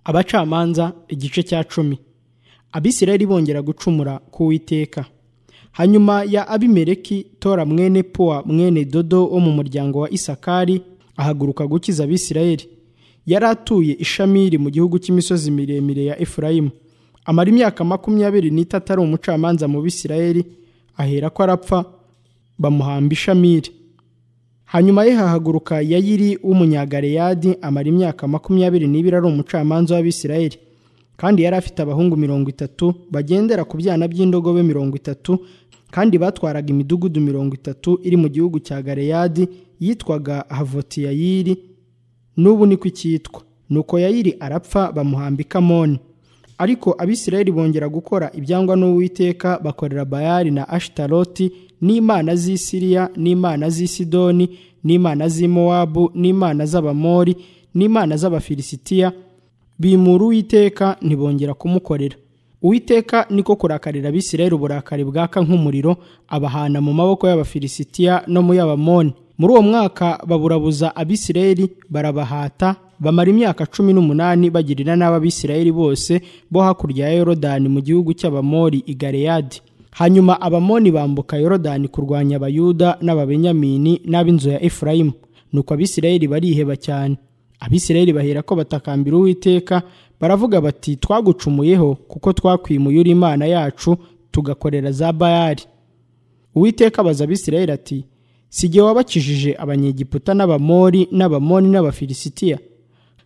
abacamanza igice cya cumi abisirayeli bongera gucumura ku witeka hanyuma ya abimeleki tora mwene puwa mwene dodo wo mu muryango wa isakari ahaguruka gukiza abisirayeli yari atuye ishamiri mu gihugu cy'imisozi miremire ya efurayimu amara imyaka makumyabiri n'itatu ari umucamanza mu bisirayeli ahera ko arapfa bamuhamba ishamiri hanyuma ye hahaguruka yayiri w'umunyagareyadi amara imyaka makumyabiri n'ibiri ari umucamanza w'abisirayeli kandi yari afite abahungu mirongo itatu bagendera ku byana by'indogobe mirongo itatu kandi batwaraga imidugudu mirongo itatu iri mu gihugu cya gareyadi yitwaga havoti yayiri n'ubu niko icyitwa nuko yayiri arapfa bamuhamba ikamoni ariko abisirayeli bongera gukora ibyangwa n'uwiteka bakorera bayali na ashitaroti n'imana z'i siriya n'imana z'i sidoni n'imana z'i mowabu n'imana z'abamori n'imana z'abafilisitiya bimura uwiteka ntibongera kumukorera uwiteka niko kurakarira abisirayeli uburakari bwaka nk'umuriro abahana mu maboko y'abafilisitiya no mu y'abamoni muri uwo mwaka baburabuza abisirayeli barabahata bamara imyaka cumi n'umunani bagirira nabi abisirayeli bose bo hakurya ya yorodani mu gihugu cy'abamori i galeyadi hanyuma abamoni bambuka yorodani kurwanya abayuda n'ababenyamini n'ab'inzu ya efurayimu nuko abisirayeli bariheba cyane abisirayeli bahera ko batakambira uwiteka baravuga bati twagucumuyeho kuko twakwimuye uri imana yacu tugakorera za bayari uwiteka abaza abisirayeli ati sijye wabakijije abanyegiputa n'abamori n'abamoni n'abafilisitiya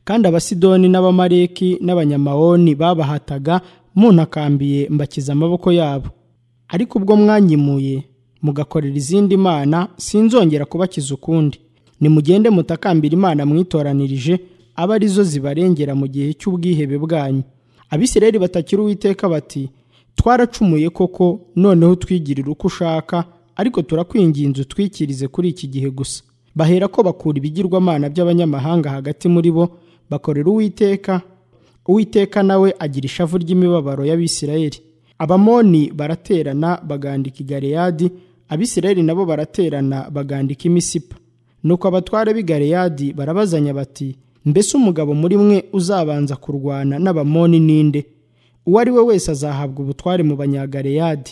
kandi abasidoni n'abamareki n'abanyamawoni babahataga muntakambiye mbakiza amaboko yabo ariko ubwo mwanyimuye mugakorera izindi mana sinzongera kubakiza ukundi nimugende mutakambira imana mwitoranirije aba arizo zibarengera mu gihe cy'ubwihebe bwanyu abisirayeli batakira uwiteka bati twaracumuye koko noneho twigirira uko ushaka ariko turakwinginze utwikirize kuri iki gihe gusa bahera ko bakura ibigirwamana by'abanyamahanga hagati muri bo bakorera uwiteka uwiteka nawe agira ishavu ry'imibabaro y'abisirayeli abamoni baraterana bagandika i galeyadi abisirayeli nabo baraterana bagandika imisipa nuko abatware b'i galeyadi barabazanya bati mbese umugabo muri mwe uzabanza kurwana n'abamoni ninde uwo ari we wese azahabwa ubutware mu banyagaleyadi